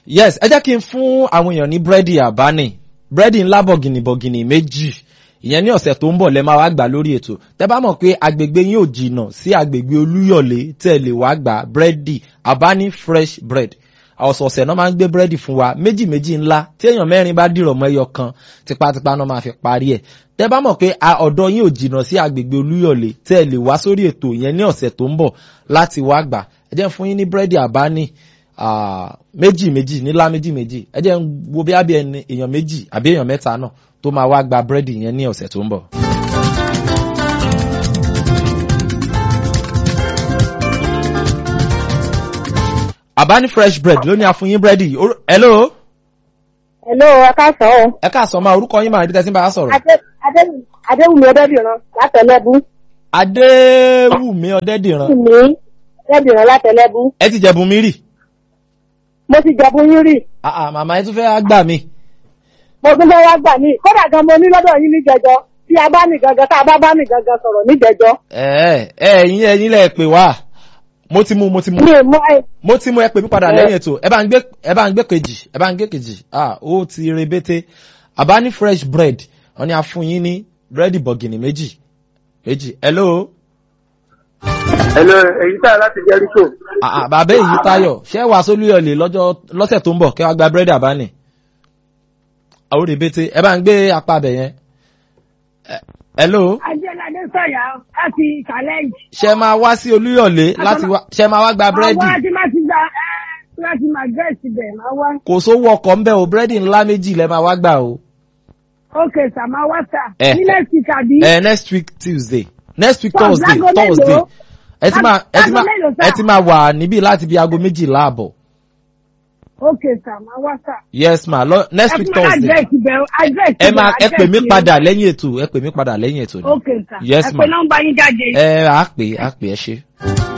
yes ẹ jẹ́ kí n fún àwọn èèyàn ní búrẹ́dì àbáni búrẹ́dì ńlá bọ̀gìnì bọ̀gìnì méjì ìyẹn ní ọ̀sẹ̀ tó ń bọ̀ lẹ́ máa wá gbà lórí ètò tẹ́ bá mọ̀ pé agbègbè yín ò jìnnà sí agbègbè olúyọ̀lé tẹ́ lè wá gbà búrẹ́dì àbáni fresh bread ọ̀sọ̀ọ̀sẹ̀ náà máa ń gbé búrẹ́dì fún wa méjì méjì ńlá tí èèyàn mẹ́rin bá dìrọ̀ mọ́ ẹyọ kan tipátipá náà máa fi parí ẹ̀ tẹ́ bá mọ̀ pé ọ̀dọ̀ yín ò jìnnà sí agbègbè olúyọ̀lé tẹ́ lè wá sórí ètò ìyẹn ní ọ̀sẹ̀ tó ń bọ̀ láti wá gbà ẹ jẹ́ fún yín ní búrẹ́dì àbáni méjì méjì nílá méjì méjì ẹ jẹ́ ń wo bí abẹ́ èèyàn méjì àbí èèyàn mẹ́ta náà tó máa wá gba búrẹ́dì yẹn ní ọ̀sẹ̀ tó ń bọ̀. àbáni fresh bread ló ní a fún yín búrẹ́dì hello. hello ẹ káàsán o. ẹ káàsán máa orúkọ yín máa ibi tẹ́sí bá a sọ̀rọ̀. adéwùmí ọdẹ́dìran látẹ̀lẹ́bù. adéwùmí ọdẹ́dìran. wùmí ọdẹ́dìran látẹ̀lẹ́bù. ẹ ti jẹ̀bùn mi rì. mo ti jẹ̀bùn yín rì. àà màmá ẹ tún fẹ́ gbà mí. mo tún fẹ́ wá gbà mí kódà gan mo ní lọ́dọ̀ yín ní jẹjọ tí a bá ní gangan tá a bá bá ní gangan sọ̀rọ̀ ní jẹjọ. ẹ ẹ ẹyin ẹyin lẹ pè wá mo ti mú mo ti mú mi ò mọ ẹ. mo ti mú ẹ pè mí padà lẹ́yìn ètò ẹ bá ń gbé ẹ bá ń gbé kejì ẹ bá ń gbé kejì ah ó ti rebete àbá ní fresh bread wọn ni a fún yín ní búrẹ́dì bọ̀gìnì méjì méjì hello. hello èyí tá láti jẹ́ríkò. ah bàbá èyí táyọ̀ ṣé wàá sólúyọ̀lé lọ́jọ́ lọ́sẹ̀ tó ń bọ̀ kẹ́ wàá gba búrẹ́dì àbáni. àwọn rebete ẹ bá ń gbé apá abẹ yẹn. hello. ajẹ́ládé sọ̀yà láti challenge. ṣe máa wá sí olúyọ̀lé láti wá ṣe máa wá gba búrẹ́dì. àwọn àti máa ti gba ẹ́ láti máa gẹ̀ẹ́sì bẹ̀ máa wá. kò sówó ọkọ̀ ń bẹ̀ o búrẹ́dì ńlá méjì lẹ́ máa wá gbà o. ok sir máa wá sir. Eh, ní next week àbí. ẹ next week tuesday next week From thursday láago mélòó? thursday ẹ ti máa ẹ ti Láago máa mélòó, sir? ẹ ti máa wà níbí láti bí aago méjìlá àbọ̀ ok sir máa wá sir. yes ma lọ next ẹ week fún mi thursday address ibẹ̀ address ẹ ibẹ̀, máa ẹ pè mí address padà lẹ́yìn ètò ẹ pè mí padà lẹ́yìn ètò ni ok sir. yes ẹ ma pè nọ́mbà yín jáde. ẹ á pè á pè ẹ ṣe.